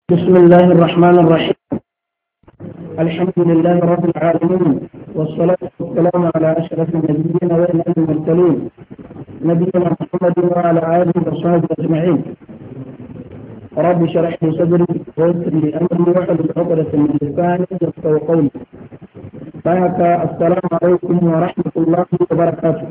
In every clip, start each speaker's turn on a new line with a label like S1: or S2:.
S1: بسم الله الرحمن الرحيم الحمد لله رب العالمين والصلاة والسلام على أشرف النبيين وإمام المرسلين نبينا محمد وعلى آله وصحبه أجمعين رب اشرح لي صدري ويسر لي أمري واحلل عقدة من لساني يفقهوا قولي بارك السلام عليكم ورحمة الله وبركاته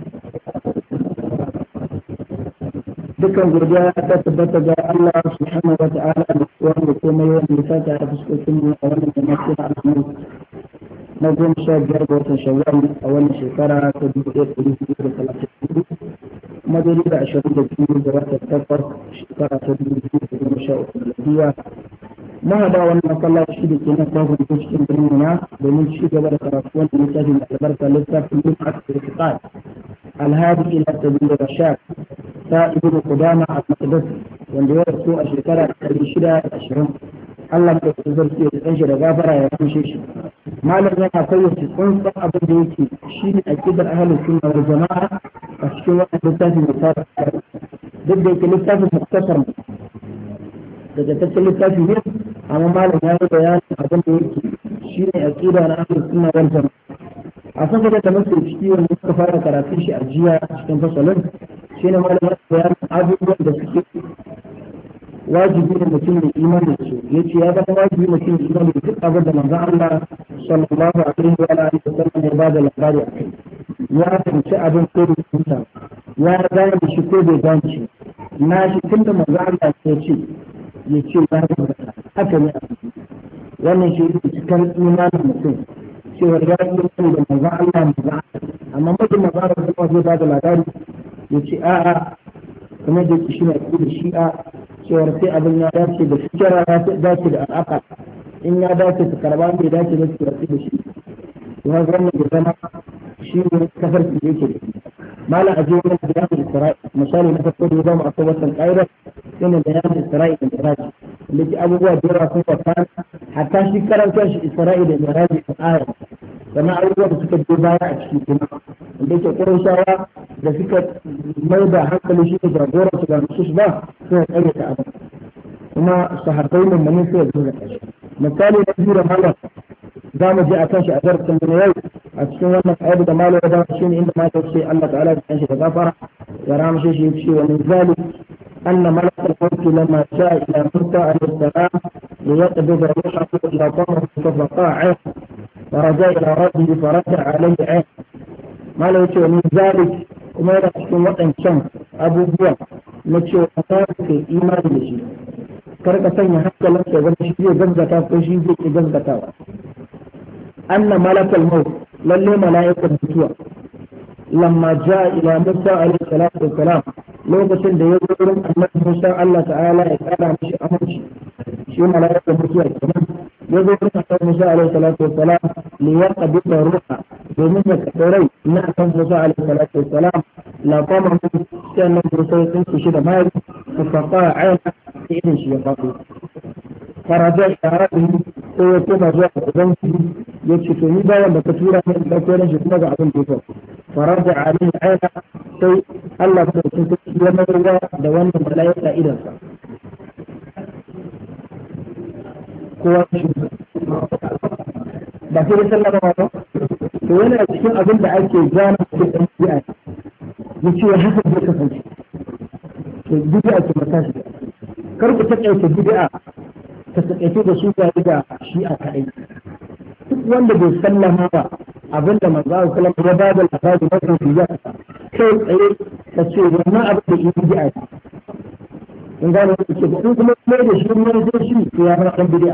S1: dukkan gurbiya ta tabbata ga Allah subhanahu wa ta'ala da wanda komai wanda ya sata a fuskokin mu a wannan jama'a na alhamdu na goma sha biyar ga watan shawwal a wannan shekara ta dubu ɗaya da ɗari hudu da talatin da hudu kuma daidai da ashirin da biyu ga watan takwas shekara ta dubu biyu da goma sha uku da biya mahada wannan masallaci da ke nan kwakwan ko cikin birnin na domin ci gaba da karatu wanda littafin da albarka littafin yin asibiti alhadi ila sabil rashad ta ibnu qudama al-maqdis wanda ya rasu a shekara 620 Allah da ku zarce da dan shi da gafara ya kushe shi malam yana fayyace tsantsan abin da yake shine aqidar ahlus sunna wal jamaa a cikin wannan littafin da ta duk da yake littafin muktasar daga tattalin littafi ne amma malam ya yi bayanin abin da yake shine aqida na ahlus sunna wal jamaa a saboda da muke ciki wanda suka fara karatun shi a jiya cikin fasalin shi ne malamar bayan abubuwan da suke wajibi da mutum da imani da su ya ce ya zama wajibi mutum da imani da duk abin da manzon Allah sallallahu alaihi wa alihi wa sallam ya bada labari a kai ya fahimci abin ko da kunta ya gane da shi ko bai gane shi na shi tun da manzon Allah ya ce ya ce ya rubuta haka ne wannan shi ne cikar imanin mutum cewa ya yi sani da manzon Allah manzon amma mutum manzon Allah kuma zai bada labari ya ce a'a kuma da shi na da shi'a cewar sai abin ya dace da fikira ya dace da al'aka in ya dace su karba bai dace da su rasu da shi ya wannan da zama shi ne kafar su yake da malam aje wani bayanin isra'i misali na farko da ya zama akwai wannan ƙa'idar shi ne bayanin isra'i da miraji da ke abubuwa da yawa sun kwata hatta shi karanta shi isra'i da miraji a ayar sannan abubuwa da suka je baya a ciki kuma da ke ƙurashawa da suka mai da hankali shi da jagoran su ba nusus ba suna tsare ta abin kuma sahabbai mun mani sai da zuwa kashi misali na biyu da malam za mu je a kan shi a darasin mu yau a cikin wannan ayatu da malam da shi ne inda malam sai Allah ta'ala da kanshi da gafara ya ramshe shi ya ce wa min zalik أن ملك الموت لما جاء إلى موسى عليه السلام ليقبض روحه إلى طمر ففقع عين ورجع إلى ربه فرجع عليه عين ما لو من ذلك kuma yana cikin waɗancan abubuwan na cewa ta ke imani da shi kar ka sanya hankalin ka zama shi zai gaskata ko shi zai ki gaskatawa anna malakal maut lalle mala'ikan mutuwa lamma jaa ila musa alaihi salatu wassalam lokacin da ya zo wurin annabi musa Allah ta'ala ya kara mishi aminci shi mala'ikan mutuwa kenan ya zo wurin annabi musa alaihi salatu wassalam li yaqbida ruha domin ya kaɗa rai na kan musa alaihi salatu wassalam la qama min sannan musa ya tsinke shi da mari fa faqa aina irin shi ya faɗo faraja ila rabbihi sai ya koma zuwa ga ubangiji ya ce to ni bayan da ka tura ni in ɗauko ran shi kuma ga abin da ya faru faraja alaihi aina sai Allah ta ce ya mayarwa da wannan mala'ika idansa kowa shi ba sai da sallama ba to yana cikin abin da ake gane cikin ɗan bi'a ya ce haka zai kasance to bid'a ce mata shi kar ku taƙaita bid'a ta taƙaito da su ga da shi a kaɗai duk wanda bai sallama ba abin da manzo Allah sallallahu ya bada labari na kan biya kai tsaye ka ce wannan abin da yi bid'a ce in gane wanda ke in kuma mai da shi ne zai shi to ya fara ɗan bid'a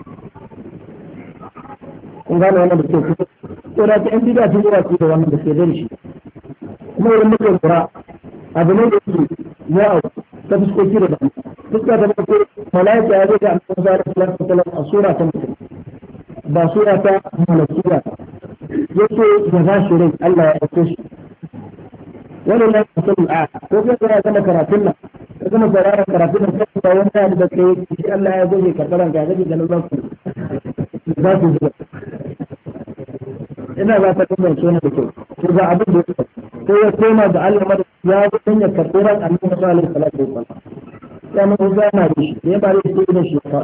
S1: kun gane wannan da ke kusa ko da ta yan bid'a sun yi wasu da wannan da ke da shi kuma idan muka lura abu ne da yake yawo ta fuskoki da dama fuska ta farko malaika ya zai ga annabi sallallahu alaihi wasallam a sura ta mutum ba sura ta malakiya yace ya ba shi rai Allah ya aike shi wani ne ka sani a ko kai kana gama karatun nan ka gama sauraron karatun nan kai ba wani ya da kai shi Allah ya goge karbaran ga gaji da nan za ku za ku zuba ina za ta kuma ce da kyau ko ga abin da ya ko ya koma da Allah mada ya zo ya karɓi ran annabi sallallahu alaihi wasallam ya mun zama da shi ya bare shi da shi